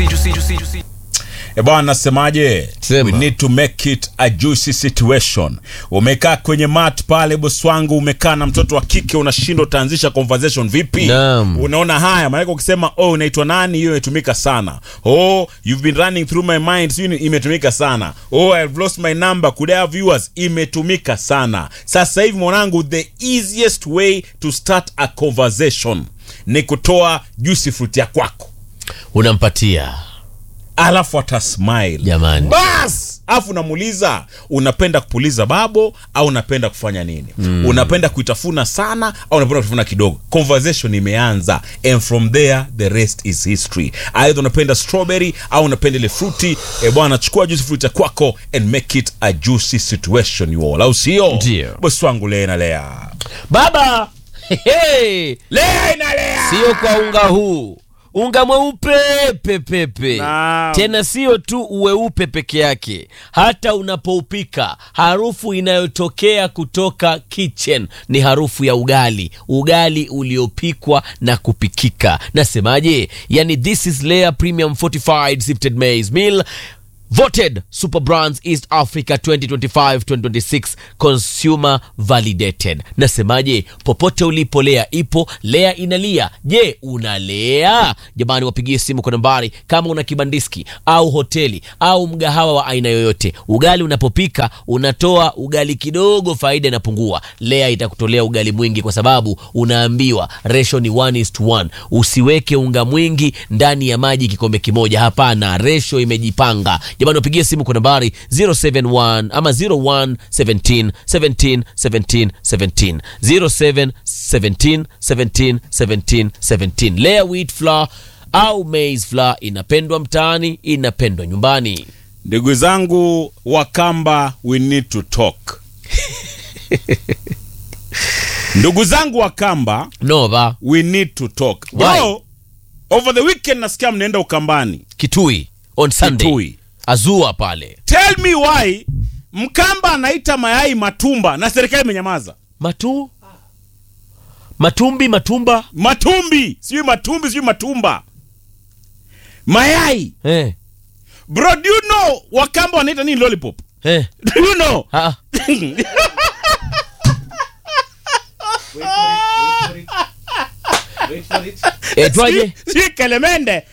E bwana, nasemaje? Sema. We need to make it a juicy situation. Umekaa kwenye mat pale, bosi wangu, umekaa na mtoto wa kike, unashindwa utaanzisha conversation vipi? Naam. Unaona haya maanake, ukisema oh, unaitwa nani, hiyo imetumika sana. Oh, you've been running through my mind, sio imetumika sana. Oh, I've lost my number, could I have yours, imetumika sana. Sasa hivi mwanangu, the easiest way to start a conversation ni kutoa juicy fruit ya kwako unampatia alafu atasmile Jamani. bas alafu unamuuliza unapenda kupuliza babo au unapenda kufanya nini mm. unapenda kuitafuna sana au unapenda kutafuna kidogo conversation imeanza and from there the rest is history aidha unapenda strawberry au unapenda ile fruti e bwana chukua juice fruit ya kwako and make it a juicy situation you all au sio Ndio. bosi wangu lea na lea baba hey, lea inalea sio kwa unga huu unga mweupe pepepe Naam. tena sio tu uweupe peke yake hata unapoupika harufu inayotokea kutoka kitchen ni harufu ya ugali ugali uliopikwa na kupikika nasemaje yani this is layer premium fortified sifted maize meal voted super brands east africa 2025-2026 consumer validated nasemaje popote ulipo lea ipo lea inalia je unalea jamani wapigie simu kwa nambari kama una kibandiski au hoteli au mgahawa wa aina yoyote ugali unapopika unatoa ugali kidogo faida inapungua lea itakutolea ugali mwingi kwa sababu unaambiwa resho ni 1 is to 1 usiweke unga mwingi ndani ya maji kikombe kimoja hapana resho imejipanga jamani wapigie simu kwa nambari 071 ama 01 17 17 17 17 07 17 17 17 17 lea wheat flour au maize flour inapendwa mtaani inapendwa nyumbani ndugu zangu wakamba we need to talk ndugu zangu wakamba nova we need to talk Why? bro over the weekend nasikia mnaenda ukambani kitui on sunday Kitui. azua pale tell me why mkamba anaita mayai matumba na serikali imenyamaza matu matumbi matumba matumbi sijui matumbi sijui matumba mayai eh, bro do you know wakamba wanaita nini lollipop eh. do you know Ah, eh, twaje sijui kelemende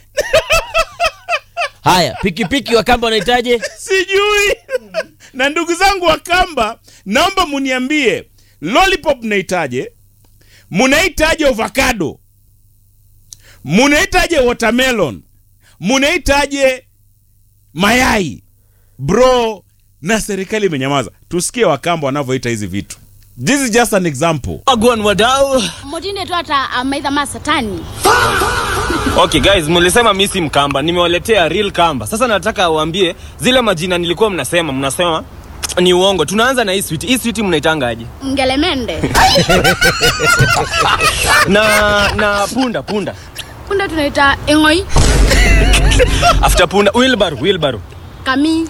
haya pikipiki wakamba wanahitaje sijui na ndugu zangu wa kamba naomba muniambie lollipop mnahitaje munahitaje avocado munahitaje watermelon munahitaje mayai bro na serikali imenyamaza tusikie wakamba wanavyoita hizi vitu this is just an example Wagwan wadau. mutinde tu hata amaitha ma satani Okay guys, mlisema mi si mkamba, nimewaletea real kamba. Sasa nataka uambie zile majina nilikuwa mnasema, mnasema ni uongo. Tunaanza na hii sweet. Hii sweet mnaitangaje? ngelemende Na na punda punda. punde tunaita ing'oi After punda wheelbarrow wheelbarrow. kami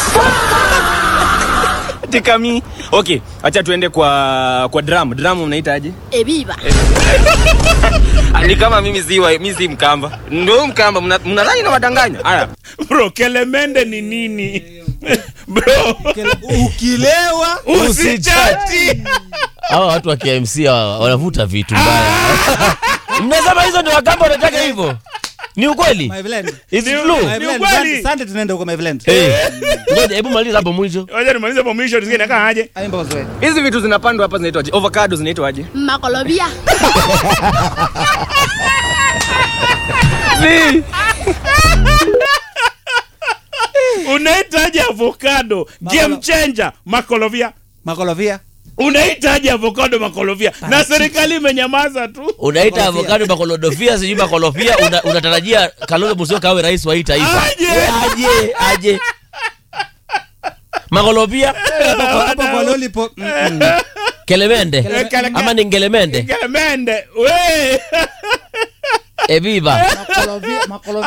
Tikami. Okay, acha tuende kwa kwa drum. Drum mnaitaje? ebiba Ah, Ni kama mimi si wa- mimi si mkamba. Ndio mkamba mna- mnadhani na wadanganya. Haya. bro kelemende ni nini bro ukilewa usichati hawa watu wa KMC hawa wanavuta vitu mbaya mnasema hizo ndio wakamba wanataka hivyo ni ukweli my blend Is it Ni- true? my Ni blend ukweli. Sunday- Sunday tunaenda huko my blend Eh, ngoja hebu maliza hapo mwisho wacha nimalize hapo mwisho tusikie nakaa aje aimba uzoe Hizi vitu zinapandwa hapa zinaitwaje? Avocado zinaitwaje? makolobia unahitaji avocado game changer makolovia makolovia unahitaji avocado makolovia na serikali imenyamaza tu unaita Makolofia. avocado makolodofia sijui makolofia una- unatarajia kalonzo musyoka awe rais wa hii taifa Aje. aje aje makolofia hapo kwa lollipop mm, mm. kelemende Kele- kele- ama ni ngelemende kelemende we eviva makolovia makolovia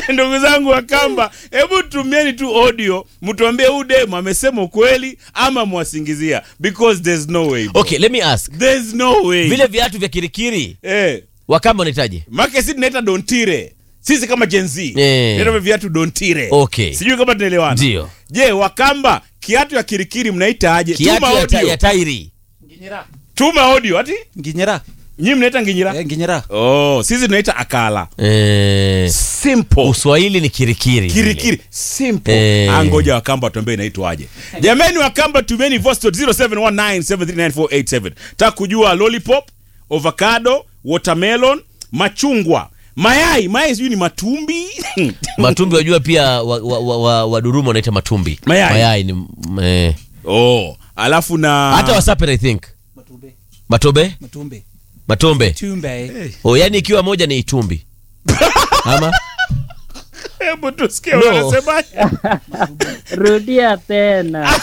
ndugu zangu wa kamba hebu tumieni tu audio mtuambie huu demu amesema ukweli ama mwasingizia because there's no way bro. okay let me ask there's no way vile viatu vya kirikiri eh wakamba unahitaji make si tunaita dontire sisi kama Gen Z Eh. tunaita viatu dontire Okay. sijui kama tunaelewana Ndio. je wakamba kiatu ya kirikiri mnaita aje kiatu tuma ya, ta, audio ya tairi tuma audio ati nginyira nyinyi mnaita nginyira Eh, nginyira oh sisi tunaita akala eh, simple uswahili ni kirikiri kirikiri simple Eh. angoja wakamba tuambie inaitwaje jamani wakamba tumeni voice note 0719739487 taka kujua lollipop avocado watermelon machungwa mayai mayai sijui ni matumbi matumbi wajua pia waduruma wa, wa, wa Duruma wanaita matumbi Mayai. mayai ni mm, eh. oh alafu na hata wasapere i think matumbe matobe matumbe matombe tumbe oh, yani ikiwa moja ni itumbi ama hebu tusikie No. wanasemaje rudia tena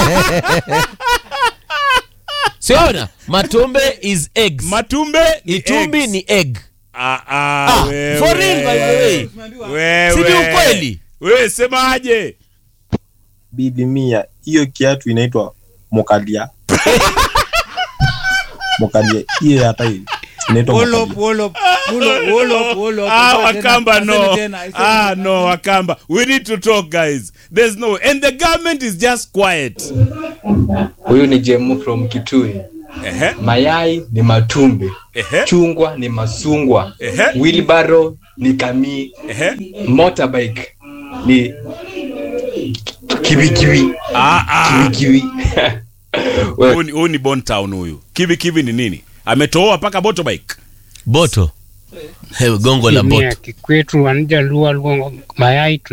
siona matombe is eggs matumbe ni itumbi eggs. ni egg ah, ah, Ah, wewe. for real by the way Wewe. Si ni ukweli? wewe semaje bili mia hiyo kiatu inaitwa mokalia mokalia hiyo hata hiyo inaitwa Wolop, mokalia. wolop, wolop, wolop, wolop. Ah, Tena, Wakamba, aseme no. tena, aseme Ah, tena. no, Wakamba. We need to talk, guys. There's no, and the government is just quiet. Huyu ni Jemu from Kitui. Ehe, Mayai ni matumbe, ehe, chungwa ni masungwa, ehe, wheelbarrow ni kamii, ehe. motorbike ni kiwikiwi Ah, ah. kiwikiwi. Huyu ni- huyu ni Bon Town huyu. Kivi kivi ni nini? Ametoa paka motorbike. boto Hey, gongo la boto kikwetu wanja lua luongo mayai